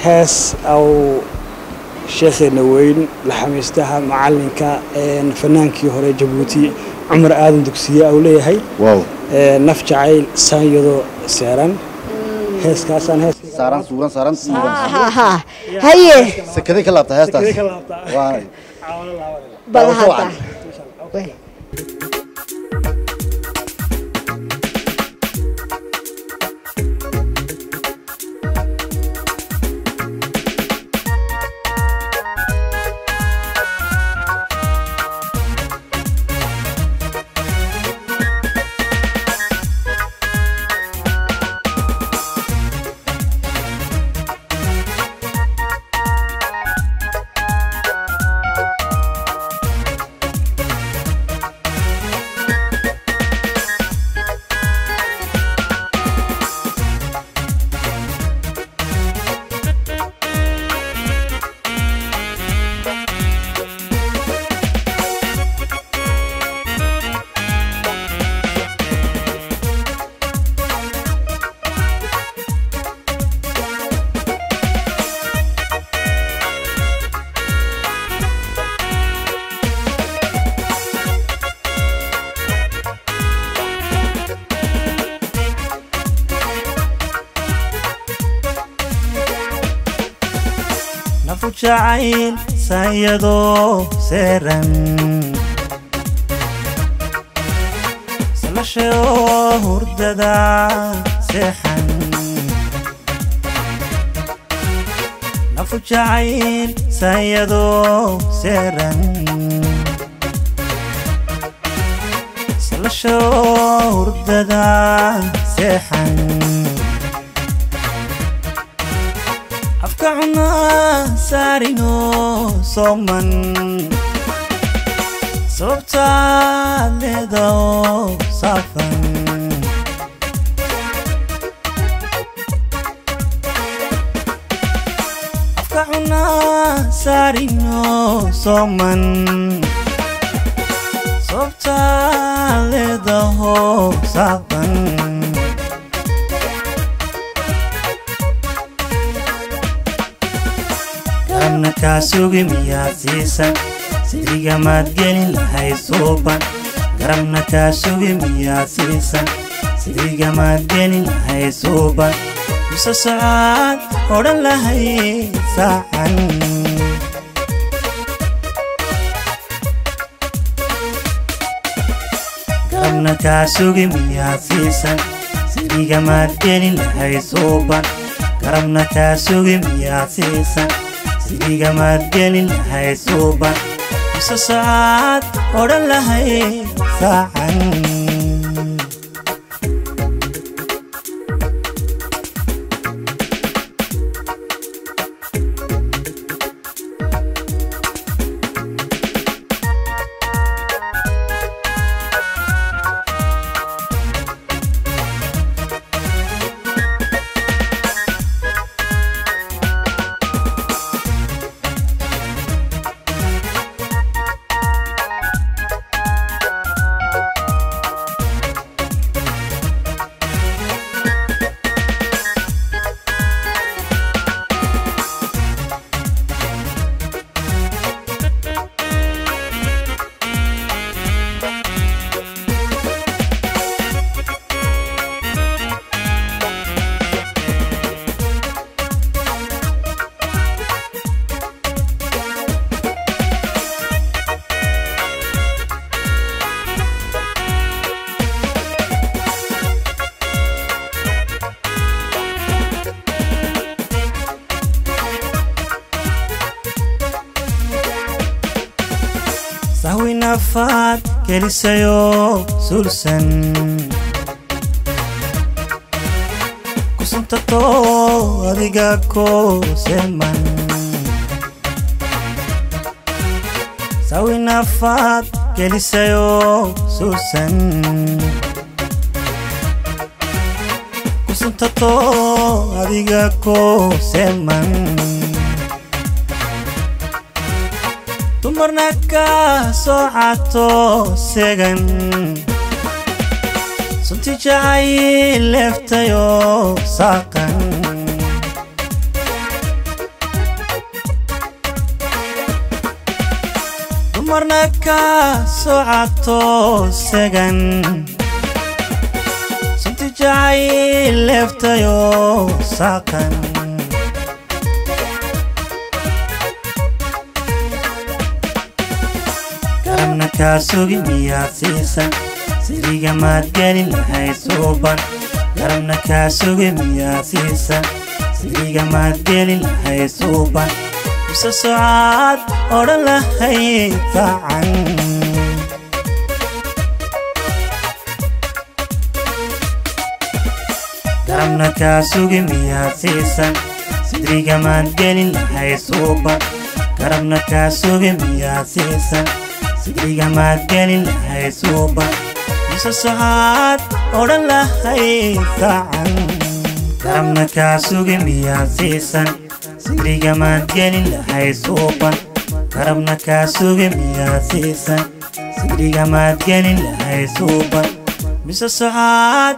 hees au sheekheena weyn laxamiistaha macalinka fanaankii hore jabuuti cumar aadan dugsiye au leeyahay wow naf jacayl saanyado seeran heeskaasaan hees saaran suuran saaran ha ha haye sakaday ka laabta heestaas waa bal Waa soo hadda Wey. nafu jacayl saanyadoo seeran salashayoo hurdada seexan nafu jacayl saanyadoo seeran salashayoo hurdada seexan afka cunaa saarino sooman sababtaad leedao saafan afka cunaa saarino sooman sababtaad leedaho saafan garabna kaa sugi miyaad siisan sidigamaad gelin lahayd suuban garabna kaa sugi miyaad siisan sidigamaad gelin lahayd suuban mise socaad odhan lahayd saacan garabna kaa sugi miyaad siisan sidigamaad gelin lahayd suuban garabna kaa sugi miyaad siisan sidigamaad gelin lahayd suuban mise socaad odhan lahayd saacan sahwi nafaad gelisayoo sulsan kusuntatoo adiga ko seman sahwi nafaad gelisayoo sulsan kusuntatoo adiga ko seman dumarna ka soo cato segan sunti jacay leeftayoo saaqan marna ka socato segan sunti jacayl leeftayo saaqan garabna kaa sugi miyaad siisan siriga maad gelin lahayd suuban garabna kaa sugi miyaad siisan siriga maad gelin lahayd suuban mise socaad odhan lahayd facan garabna kaa sugi miyaad siisan sidriga maad gelin lahayd suuban garabna kaa sugi miyaad siisan sidriga maad gelin lahayd suuban mise socaad odhan lahayd facan garabna kaa sugi miyaad siisan sidriga maad gelin lahayd suuban garabna kaa sugi miyaad siisan sidriga maad gelin lahayd suuban mise socaad